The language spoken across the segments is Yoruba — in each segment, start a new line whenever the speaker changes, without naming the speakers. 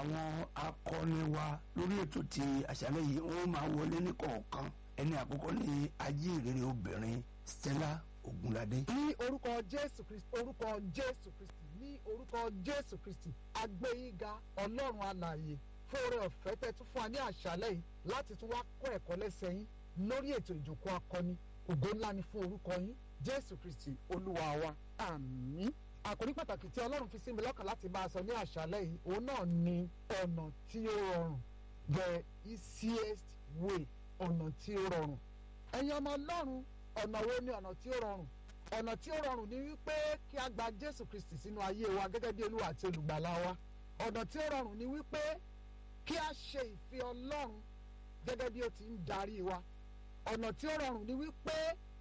àwọn akọni wa lórí ètò ti àṣálẹ́ yìí wọ́n máa wọlé ní kọ̀ọ̀kan ẹni àkọ́kọ́ ní ajíhìnrere obìnrin Stella Ogunlade.
ní orúkọ jésù kristi orúkọ jésù kristi ní orúkọ jésù kristi agbẹ́yìnga ọlọ́run alààyè fún oore ọ̀fẹ́ tẹ́ tún fún wa ní àṣálẹ́ yìí láti tún wá kọ́ ẹ̀kọ́ lẹ́sẹ̀ yín lórí ètò ìjókòó akọni ògo ńlá ni fún orúkọ yín jésù kristi olúwa wa àmín àkòrí pàtàkì tí ọlọ́run fi sí mi lọ́kàn láti bá a sọ ní àṣálẹ́ yìí òun náà ni ọ̀nà tí ó rọrùn the easiest way ọ̀nà tí ó rọrùn ẹ̀yin ọmọ ọlọ́run ọ̀nà wo ni ọ̀nà tí ó rọrùn ọ̀nà tí ó rọrùn ni wípé kí a gba jésù kristi sínú ayé wa gẹ́gẹ́ bí olúwa àti olùgbàlà wa ọ̀nà tí ó rọrùn ni wípé kí a ṣe ìfẹ́ ọlọ́run gẹ́gẹ́ bí ó ti ń darí wa ọ̀nà tí ó rọrùn ni wípé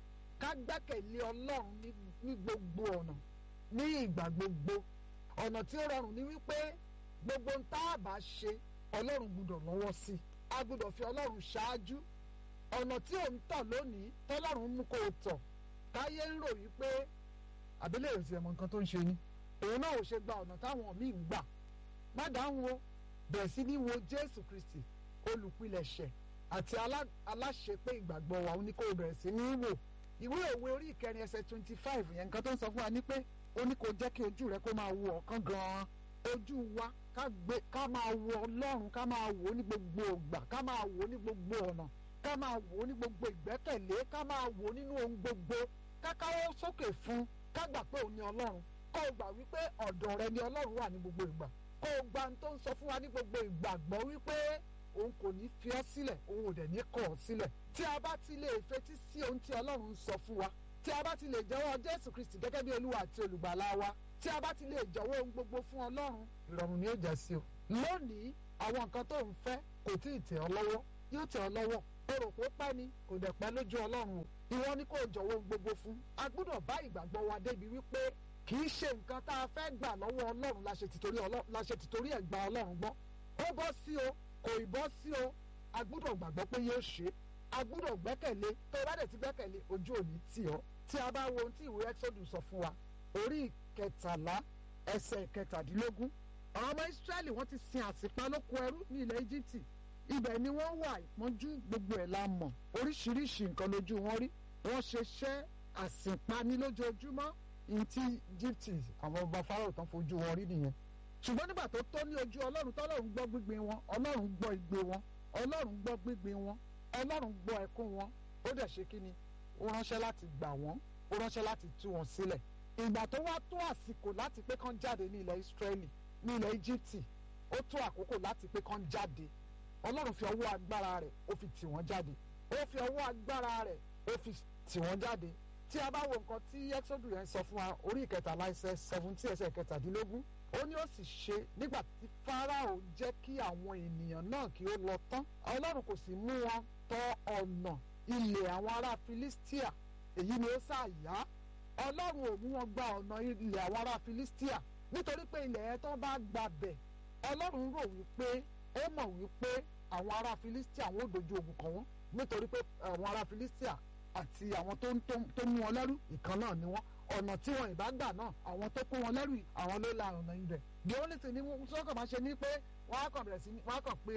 ká gbẹ́kẹ̀lé ọlọ́run ní ní gbogbo ọ̀nà ní ìgbà gbogbo ọ̀nà tí ó rọrùn ni wípé gbogbo ń tá a bá ṣe ọlọ́run gbúdọ̀ lọ́wọ́ sí a gbúdọ̀ fi ọlọ́run ṣáájú ọ̀nà tí ò ń tọ̀ lónìí tọ́lọ́run mú kó o tọ̀ táyé ń rò wípé àbílẹ̀ ò tiẹ̀ mọ nǹkan tó ń ṣe ni òun náà ò ṣe gba ọ̀nà táwọn míì ń gbà má dáhùn o bẹ̀rẹ̀ sí ní wo Jésù Kristi olùpilẹ̀ṣẹ̀ àti aláṣepé ìgbàgbọ́ wa ó ní kó o bẹ̀rẹ̀ sí ní wò ìwé òwe orí ìkẹrin ẹsẹ̀ twenty five yẹn nǹkan tó ń sọ fún wa ní pé ó ní kó jẹ́ kí ojú rẹ kó máa wo ọ̀kan gan-an ojú wa ká gbé ká máa wo Ọlọ́run ká máa wò ó ní gbogbo ògbà ká máa wò ó ní gbogbo ọ̀nà ká máa wò ó ní gbogbo ìgbẹ́kẹ̀lé ká máa wò ó nínú ohun gbogbo ká káwọ́ sókè fún ká gbà pé òun ni Ọlọ́run kó o gbà wípé ọ̀dọ̀ rẹ ni Ọlọ́run wà ní gbogbo ìgbà kó o gba ohun tó ń sọ fún wa ní gbogbo ìgbàgbọ́ wípé òun kò ní fi ọ́ sílẹ̀ òun ò dẹ̀ ní kọ̀ ọ́ sílẹ̀ tí a bá ti lè fetí sí ohun tí Ọlọ́run ń sọ fún wa tí a bá ti lè jẹ́wọ́ Jésù Kristi gẹ́gẹ́ bí Olúwa àti olùgbàlà wa tí a bá ti lè jọ̀wọ́ ohun gbogbo fún Ọlọ́run ìrọ̀rùn ni ó jẹ́ sí o lónìí àwọn nǹkan tó ń fẹ́ kò tí ì tẹ̀ ọ́ lọ́wọ́ yóò tẹ̀ ọ́ lọ́wọ́ o rò pé pẹ́ ni kò dẹ̀ pẹ́ lójú Ọlọ́run o ìwọ ni kò jọ̀wọ́ ohun gbogbo fún a gbọ́dọ̀ bá ìgbàgbọ́ wa débi wípé kì í ṣe nǹkan tá a fẹ́ gbà lọ́wọ́ Ọlọ́run la ṣe tìtorí ẹ̀ gba Ọlọ́run gbọ́ ó bọ́ sí o kò ì bọ́ sí o a gbọ́dọ̀ gbàgbọ́ pé yóò ṣe a gbọ́dọ̀ gbẹ́kẹ̀lé tó o bá dẹ̀ ti gbẹ́kẹ̀lé ojú òní tì ọ́ tí a bá wo ohun tí ìwé Exodus sọ fún wa orí ìkẹtàlá ẹsẹ̀ ìkẹtàdínlógún àwọn ọmọ Ísírẹ́lì wọ́n ti sin àsìpá lóko ẹrú ní ilẹ̀ Íjíbítì ibẹ̀ ni wọ́n wà ìpọ́njú gbogbo ẹ̀ la mọ̀ oríṣiríṣi nǹkan lójú wọn rí wọ́n ṣe ṣẹ́ àsìnpani lójoojúmọ́ ní ti Íjíbítì àwọn ọba Fáráò tán fojú wọn rí nìyẹn ṣùgbọ́n nígbà tó tó ní ojú Ọlọ́run tọ́lọ́run gbọ́ gbígbé wọn Ọlọ́run gbọ́ igbe wọn Ọlọ́run gbọ́ gbígbé wọn Ọlọ́run gbọ́ ẹkún wọn ó dẹ̀ ṣe kí ni ó ránṣẹ́ láti gbà wọ́n ó ránṣẹ́ láti tú wọn sílẹ̀ ìgbà tó wá tó àsìkò láti pé kán jáde ní ilẹ̀ Ísírẹ́lì ní ilẹ̀ Íjíbítì ó tó àkókò láti pé kán jáde Ọlọ́run fi ọwọ́ agbára rẹ̀ ó fi tì wọ́n jáde ó fi ọwọ́ agbára rẹ̀ ó fi tì wọ́n jáde tí a bá wo nǹkan tí Exodus yẹn sọ fún wa orí ìkẹtàlá ẹsẹ̀ seventeen ẹsẹ̀ kẹtàdínlógún ó ní ó sì ṣe nígbà tí Fáráò jẹ́ kí àwọn ènìyàn náà kí ó lọ tán Ọlọ́run kò sì mú wọn tọ ọ̀nà ilẹ̀ àwọn ará Filistia èyí ni ó ṣàyà Ọlọ́run ò mú wọn gba ọ̀nà ilẹ̀ àwọn ará Filistia nítorí pé ilẹ̀ yẹn tó bá gbabẹ̀ Ọlọ́run rò wípé ó mọ̀ wípé àwọn ará Filistia wọn ò dojú ogun kọ wọn nítorí pé àwọn ará Filistia àti àwọn tó mú wọn lẹ́rú ìkan náà ni wọ́n ọ̀nà tí wọn ìbá gbà náà àwọn tó kó wọn lẹ́rù àwọn ló la ọ̀nà ibẹ̀. the only thing ni sọ́kàn máa ṣe ni pé wọ́n á kàn bẹ̀rẹ̀ sí wọ́n á kàn pé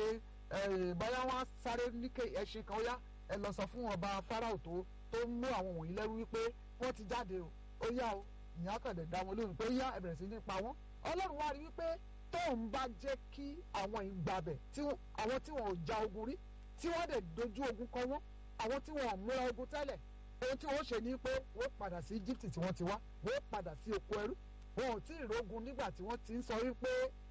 báyà wọ́n á sáré ní ẹṣin kan ó yá ẹ lọ sọ fún ọba Fáráò tó tó ń mú àwọn wọ̀nyí lẹ́rú wípé wọ́n ti jáde o ó yá o ìyá kàn dẹ̀ dá wọn lóhùn pé ó yá ẹ bẹ̀rẹ̀ sí ní pa wọ́n. Ọlọ́run wá rí wípé tóun bá jẹ́ kí àwọn ìgbàbẹ̀ àwọn tí wọn ò ja ogun rí tí wọ́n dẹ̀ dojú ogun kọ wọ́n àwọn tí wọn ò múra ogun tẹ́lẹ̀ ohun tí wọ́n ṣe ni pé wọ́n padà sí Egypt tí wọ́n ti wá wọ́n padà sí oko ẹrú wọn ò tí ì rógun nígbà tí wọ́n ti ń sọ wípé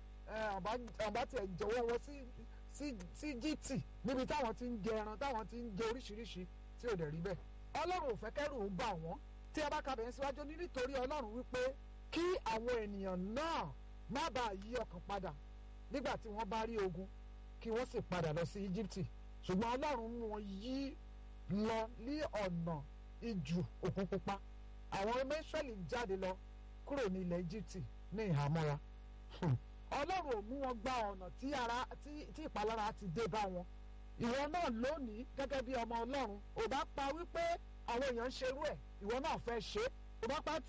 àbá tiẹ̀ jọ̀wọ́ wọn sí Egypt níbi táwọn ti ń jẹ ẹran táwọn ti ń jẹ oríṣiríṣi tí ò dẹ̀ rí bẹ́ẹ̀ Ọlọ́run ò fẹ́ kẹ́rù ń bà wọ́n tí a bá ka bẹ̀rẹ̀ síwájú ní nítorí Ọlọ́run wípé kí àwọn ènìyàn náà má bàa yí ọkàn padà nígbà tí wọ́n bá rí ogun kí wọ́n sì padà lọ sí Egypt ṣùgbọ́n Ọlọ́run mú wọn yí lọ ní ọ̀nà ijù òkun pupa àwọn ọmọ Ísírẹ́lì jáde lọ kúrò ní ilẹ̀ Íjíbítì ní ìhámọ́ra Ọlọ́run ò mú wọn gba ọ̀nà tí ara tí ìpalára ti dé bá wọn ìwọ náà lónìí gẹ́gẹ́ bí ọmọ Ọlọ́run ò bá pa wípé àwọn èèyàn ń ṣerú ẹ̀ ìwọ náà fẹ́ ṣe é ò bá pa tí o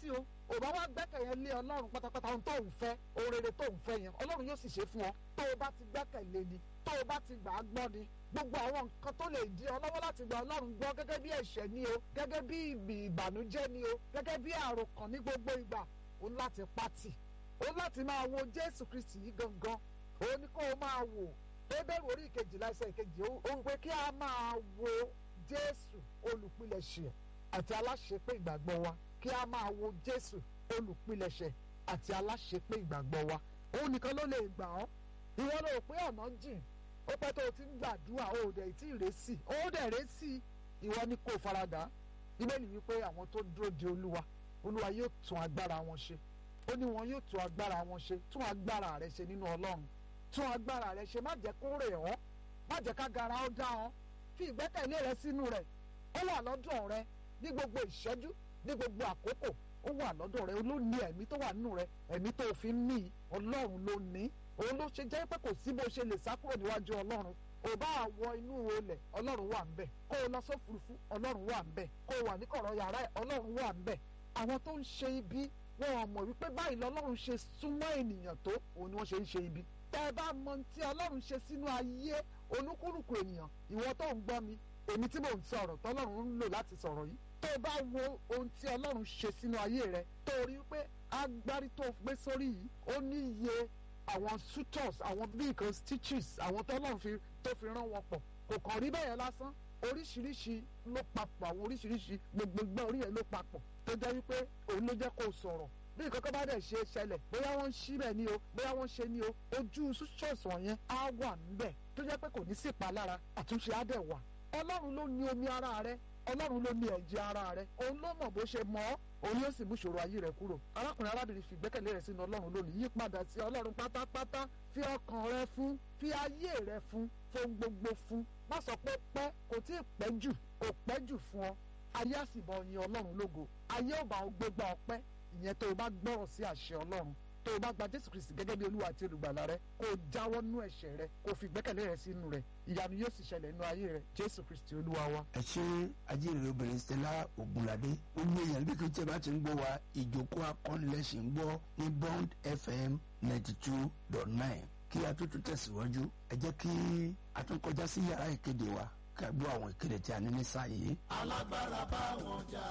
ò bá wá gbẹ́kẹ̀lé lé ọlọ́run pátápátá ohun tó ń fẹ́ ohun rere tó ń fẹ́ yẹn ọlọ́run yóò sì ṣe fún ọ tó o bá ti gbẹ́kẹ̀lé ni tó o bá ti gbà á gbọ́ ni gbogbo àwọn nǹkan tó lè di ọ lọ́wọ́ láti gba ọlọ́run gbọ́ gẹ́gẹ́ bí ẹ̀ṣẹ̀ ni o gẹ́gẹ́ bí ìbànújẹ́ ni o gẹ́gẹ́ bí àròkàn ní gbogbo ìgbà o ní láti pátì o ní láti máa wo jésù kristi yìí gangan o ní kó o máa wò bébèrè orí ìkejìlá ẹsẹ̀ ìkejì ó ń pé kí a máa wo jésù olùpilẹ̀ṣẹ̀ àti aláṣepé ìgbàgbọ́ wa kí a máa wo jésù olùpilẹ̀ṣẹ̀ àti aláṣepé ìgbàgbọ́ wa òun nìkan ló lè gbà ọ́ ìwọ ló rò pé ọ̀nà jìn ó pẹ́ tó o ti ń gbàdúrà ó dẹ̀ tí ì rẹ́sì ó dẹ̀ rẹ́sì ìwọ ni kò faradà bíbélì wípé àwọn tó dúró de olúwa olúwa yóò tún agbára wọn ṣe ó ní wọn yóò tún agbára wọn ṣe tún agbára rẹ ṣe nínú ọlọ́run tún agbára rẹ ṣe má jẹ́ kó rẹ̀ ọ́ má jẹ́ ká gara ọ́ dá ọ́ fi ìgbẹ́kẹ̀lé rẹ sínú rẹ̀ ó wà lọ́dọ̀ rẹ ní gbogbo ìṣẹ́jú ní gbogbo àkókò ó wà lọ́dọ̀ rẹ ló ní ẹ̀mí tó wà nínú rẹ ẹ̀mí tó fi ń mí ọlọ́run ló ní òun ló ṣe jẹ́ pé kò sí bó ṣe lè sá kúrò níwájú ọlọ́run ò bá wọ inú olẹ̀ ọlọ́run wà ń bẹ̀ kó o lọ sófurufú ọlọ́run wà ń bẹ̀ kó o wà ní kọ̀rọ̀ yàrá ẹ̀ ọlọ́run wà ń bẹ̀ àwọn tó ń ṣe ibi wọn ò mọ̀ wípé báyìí lọ́lọ́run ṣe súnmọ́ ènìyàn tó òun ni wọ́n ṣe ń ṣe ibi tẹ́ ẹ bá mọ tí ọlọ́run ṣe sínú ayé olúkúlùkù ènìyàn ìwọ tó ń gbọ́ mi èmi tí mò ń sọ̀rọ̀ tọ́lọ́run ń lò láti sọ̀rọ̀ yìí tó o bá wo ohun tí ọlọ́run ṣe sínú ayé rẹ tó o rí pé agbárí tó gbé sórí yìí ó ní iye àwọn sutors àwọn bíkan stitches àwọn tọ́lọ́run fi tó fi rán wọn pọ̀ kò kàn rí bẹ́ẹ̀ lásán oríṣiríṣi ló papọ̀ àwọn oríṣiríṣi gbogbogbò orí ẹ̀ ló papọ̀ tó jẹ́ wípé òun ló jẹ́ kó o sọ̀rọ̀ bí nǹkan kan bá dẹ̀ ṣe ṣẹlẹ̀ bóyá wọ́n ń ṣí bẹ̀ ni o bóyá wọ́n ń ṣe ni o ojú sutors wọ̀nyẹn á wà níbẹ̀ tó jẹ́ pé kò ní sí ìpalára àtúnṣe á dẹ̀ wà ọlọ́run ló ní omi ara rẹ ọlọ́run ló ní ẹ̀jẹ̀ ara rẹ òun ló mọ̀ bó ṣe mọ̀ ọ́ òun yóò sì mú ìṣòro ayé rẹ kúrò arákùnrin arábìnrin fi ìgbẹ́kẹ̀lé rẹ sínú ọlọ́run lónìí yí padà sí ọlọ́run pátápátá fi ọkàn rẹ fún fi ayé rẹ fún fún gbogbo fún má sọ pé pẹ́ kò tí ì pẹ́ jù kò pẹ́ jù fún ọ ayé àsìbọ̀ yin ọlọ́run lógo ayé ò bá ọ gbégbá ọpẹ́ ìyẹn tó o bá gbọ́rọ̀ sí àṣẹ ọlọ́run tó o bá gba jésù kristi gẹ́gẹ́ bí olúwa àti olùgbàlà rẹ kó o jáwọ́ nú ẹ̀ṣẹ̀ rẹ kó o fi ìgbẹ́kẹ̀lé rẹ sínú rẹ ìyanu yóò sì ṣẹlẹ̀ nínú ayé rẹ jésù kristi olúwa wa.
ẹ ṣe ajínrere obìnrin stella ogunlade gbogbo èèyàn bí kò tí ẹ bá ti ń gbọ́ wa ìjókòó akọ́nilẹ́sìn ń gbọ́ ní bond fm ninety two dot nine kí a tó tún tẹ̀síwájú ẹ jẹ́ kí a tún kọjá sí yàrá ìkéde wa kí a gbọ́ àwọn ìkéde tí a ní ní sáà yìí.
alágbára bá wọn jà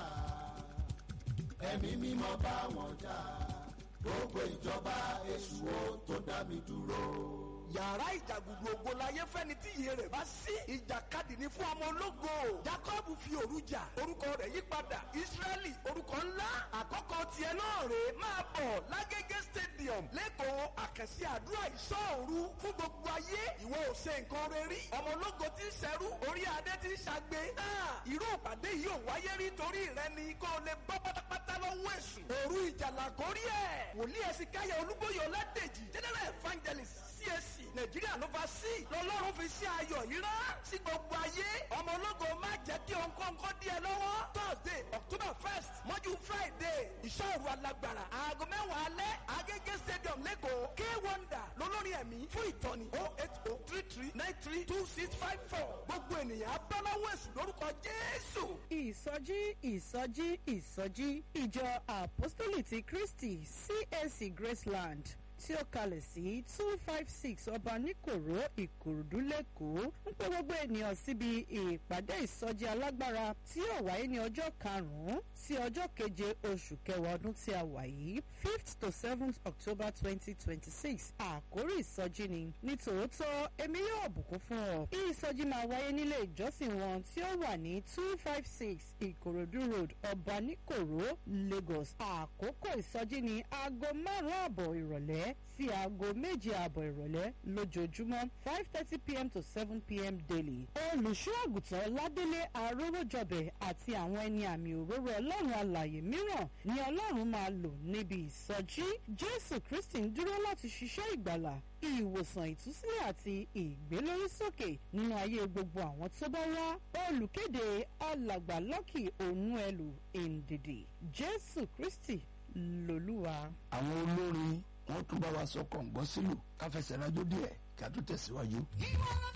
ẹ̀mí mímọ́ bá wọn jà gbogbo ìjọba èṣù ó tó dá mi dúró
yàrá ìjàgùdù ògo láyé fẹ́ni tí iye rẹ̀ bá sí ìjàkadì ní fún ọmọ ológo jacob fi òru jà orúkọ rẹ̀ yí padà israẹli orúkọ ńlá àkọ́kọ́ tiẹ̀ náà rè é máa bọ̀ lágége stadium lẹ́kọ̀ọ́ àkànṣe àdúrà ìṣọ́òru fún gbogbo ayé ìwọ ò ṣe nǹkan rẹ rí ọmọ ológo tí ń ṣẹrú orí adé tí ń ṣàgbé náà irú ìpàdé yìí ò wáyé rí torí rẹ ni kó o lè bọ́ pátápátá lọ́wọ́ èṣù òru ìjàlá kórí ẹ̀ wòlíì ẹ̀sìn káyọ̀ olúbóyè ọládèjì general evangelist CAC nàìjíríà ló fa sí lọ́lọ́run fi sí ayọ̀ yìí rán sí gbogbo ayé ọmọ ológo má jẹ́ kí ọ̀nkọ́ńkọ́ dí ẹ lọ́wọ́ thursday october first mọ́jú friday ìṣòro alágbára aago mẹ́wàá alẹ́ agége stadium lẹ́kọ̀ọ́ k wonder lolórin ẹ̀mí fún ìtọ́ni oh eight oh three three nine three two six five four gbogbo ènìyàn abọ́láwọ̀ èsù lórúkọ jésù.
ìsọjí ìsọjí ìsọjí ìjọ apostoli ti kristi csc graceland tí ó kalẹ̀ sí two five six ọba níkòró ìkòròdú lẹ́kọ̀ọ́ ń pẹ́ gbogbo ènìyàn síbi ìpàdé ìsọjí alágbára tí yóò wáyé ní ọjọ́ karùn-ún sí ọjọ́ keje oṣù kẹwàá ọdún tí a wà yìí fifth to seventh october twenty twenty six àkórí ìsọjí ni ní tòótọ́ èmi yóò bùkún fún ọ ìsọjí máa wáyé nílé ìjọsìn wọn tí ó wà ní two five six ìkòròdú road ọba níkòró lagos àkókò ìsọjí ní aago márùn-ún àbọ̀ ìrọ̀lẹ́ sí aago méje ààbọ̀ ìrọ̀lẹ́ lójoojúmọ́ five thirty pm to seven pm daily. olùṣọ́ àgùntàn ládélé arówójọbẹ̀ àti àwọn ẹni àmì òróró ọlọ́run alàyè mìíràn ni ọlọ́run máa lò níbi ìsọjí jésù kristi ń dúró láti ṣiṣẹ́ ìgbàlà ìwòsàn ìtúsílẹ̀ àti ìgbélórísókè nínú ayé gbogbo àwọn tó bá wá olùkéde alàgbà lọ́kì ònúẹlù èndèdè jésù kristi lòlúwa.
àwọn olórin wọn tún bá wa sọ kọ̀ǹgbọ́ sílù káfẹsẹ̀ rájò díẹ̀ kí a tún tẹ̀síwájú.